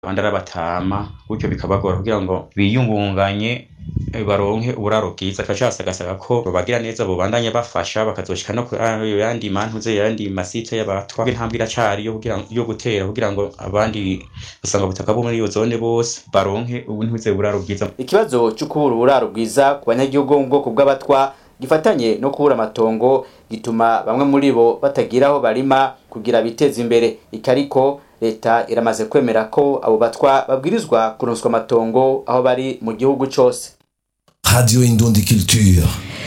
abandi ari abatama gutyo bikabagora kugira ngo biyungunganye eh, baronke uburaro bwiza tugaca basagasaba ko babagira neza bobandanya bafasha bakazoshika no ku ayo yandi mantuze yandi masite y'abatwa intambwe iracari yo kugira yo gutera kugira ngo abandi usanga butaka bo muri iyo zone bose baronke ubuntuze buraro bwiza ikibazo cyo kubura uburaro bwiza ku banyagihugu bo mu bwoko bw'abatwa gifatanye no kubura amatongo gituma bamwe muri bo batagira aho barima kugira biteze imbere ikariko leta iramaze kwemera ko abo batwa babwirizwa kuronswa amatongo aho bari mu gihugu cose Radio Indundi Culture.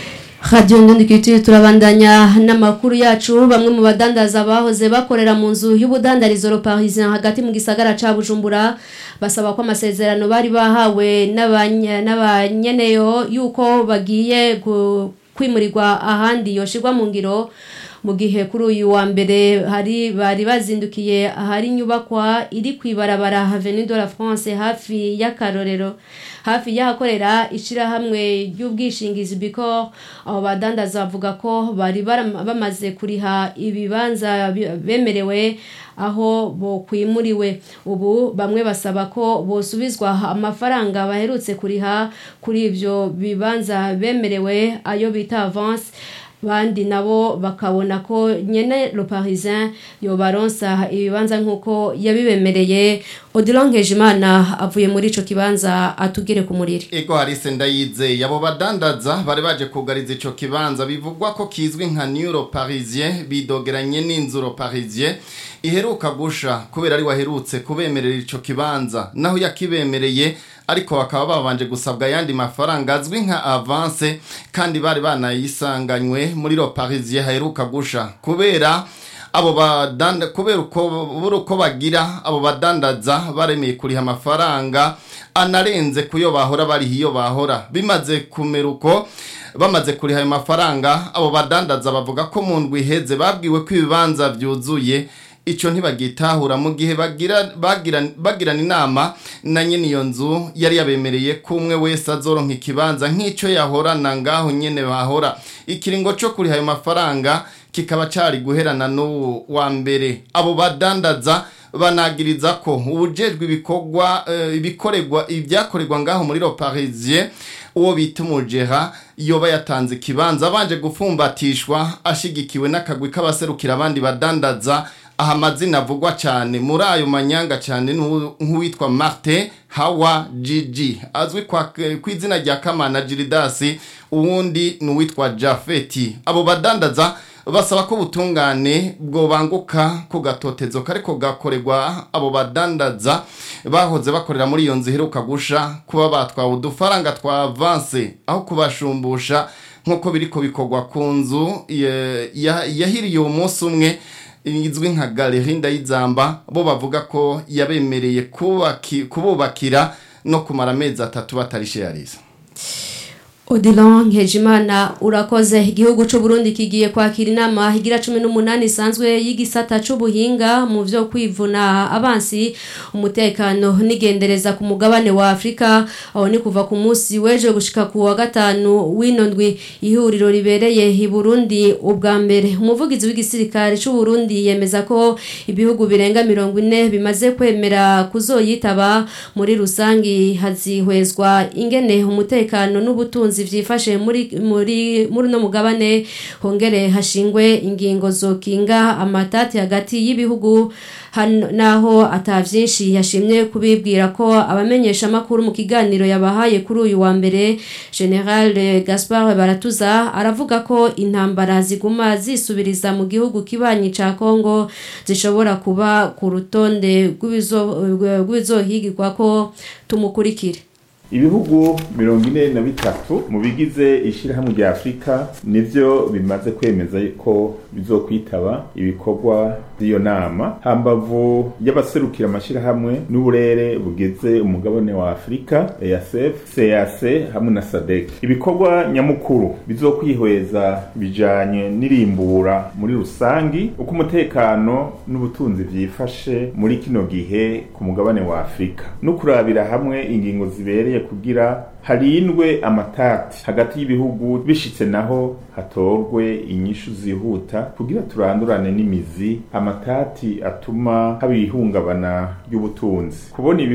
Radio Ndundi Culture turabandanya n'amakuru yacu bamwe mu badandaza bahoze bakorera mu nzu y'ubudandarizo Le Parisien hagati mu gisagara ca Bujumbura basaba ko amasezerano bari bahawe n'abanya- n'abanyeneyo yuko bagiye gu- kwimurirwa ahandi yoshirwa mu ngiro mu gihe kuri uyu wa mbere hari bari bazindukiye ahari inyubakwa iri kwibarabara Avenue de la France hafi y'akarorero hafi y'ahakorera ishirahamwe ry'ubwishingizi Bicor abo badandaza bavuga ko bari baram- bamaze kuriha ibibanza bi- bemerewe aho bokwimuriwe ubu bamwe basaba ko bosubizwa amafaranga baherutse kuriha kuri ivyo bibanza bemerewe ayo bita avance bandi nabo bakabona ko nyene le parisien yobaronsa ibibanza nk'uko yabibemereye odilon nkejimana avuye muri ico kibanza atugere ku muriri Ego harise ndayizeye abo badandaza bari baje kugariza ico kibanza bivugwa ko kizwi nka Neuro Parisien bidogeranye n'inzuro Parisien iheruka gusha kubera ari waherutse kubemerera ico kibanza naho yakibemereye ariko bakaba babanje gusabwa yandi mafaranga azwi nka avance kandi bari banayisanganywe muri lo Parisien haheruka gusha kubera abo badanda kubera uko buri uko bagira abo badandaza baremeye kuriha amafaranga anarenze kuyo bahora bariho iyo bahora bimaze kumera uko bamaze kuriha ayo mafaranga abo badandaza bavuga ko mu ndwi iheze babwiwe ko ibibanza byuzuye icyo ntibagitahura mu gihe bagira bagira- bagirana inama na nyine iyo nzu yari yabemereye ko umwe wese azoronka ikibanza nk'icyo yahorana ngaho nyine bahora ikiringo cyo kuriha ayo mafaranga kikaba cari guherana n'uwo wa mbere abo badandaza banagiriza ko ubujejwe ibikorwa eh, ibikorerwa ibyakorerwa ngaho muri lo Parisien uwo bita umujera yoba yatanze ikibanza abanje gufumbatishwa ashigikiwe n'akagwi k'abaserukira abandi badandaza aha amazina avugwa cyane muri ayo manyanga cyane n'uwu- nk'uwitwa Martin Hawa Gigi azwi kwa ku izina rya Kamana Giridasi uwundi ni uwitwa Jafeti abo badandaza basaba ko ubutungane bwobanguka ku gatotezo kariko gakorerwa abo badandaza bahoze bakorera muri iyo nzu iheruka gusha kuba batwawe udufaranga twa avance aho kubashumbusha nk'uko biriko bikorwa ku nzu ya- ya- yahiriye uwo munsi umwe izwi nka galeri ndayizamba bo bavuga ko yabemereye kubaki- kububakira no kumara amezi atatu batarishiyariza Odilon Nkejimana urakoze igihugu c'u Burundi kigiye kwakira inama higira 18 isanzwe y'igisata c'ubuhinga mu vyo kwivuna abansi umutekano nigendereza ku mugabane wa Afrika aho ni kuva ku munsi weje gushika ku wa gatanu w'inondwi ihuriro ribereye i Burundi ubwa mbere umuvugizi w'igisirikare c'u Burundi yemeza ko ibihugu birenga 40 bimaze kwemera kuzoyitaba muri rusangi hazihwezwa ingene umutekano n'ubutunzi vyifashe muri muri muri no mugabane hongere hashingwe ingingo zokinga amatati hagati y'ibihugu hano naho atavyinshi yashimye kubibwira ko abamenyesha makuru mu kiganiro yabahaye kuri uyu wa mbere General Gaspard Baratuza aravuga ko intambara ziguma zisubiriza mu gihugu kibanyi ca Kongo zishobora kuba ku rutonde rw'ibizo- rw'ibizohigirwa ko tumukurikire ibihugu mirongo ine na bitatu mu bigize ishyirahamwe rya afurika nivyo bimaze kwemeza ko bizokwitaba ibikorwa by'iyo nama hambavu y'abaserukira amashyirahamwe n'uburere bugize umugabane wa afurika easf cac hamwe na sadek ibikorwa nyamukuru bizokwihweza bijanye n'irimbura muri rusangi uko umutekano n'ubutunzi vyifashe muri kino gihe ku mugabane wa afurika no kurabira hamwe ingingo zibereye kugira harindwe amatati hagati y'ibihugu bishitse naho hatorwe inyishu zihuta kugira turandurane n'imizi amatati atuma haba ihungabana ry'ubutunzi kubona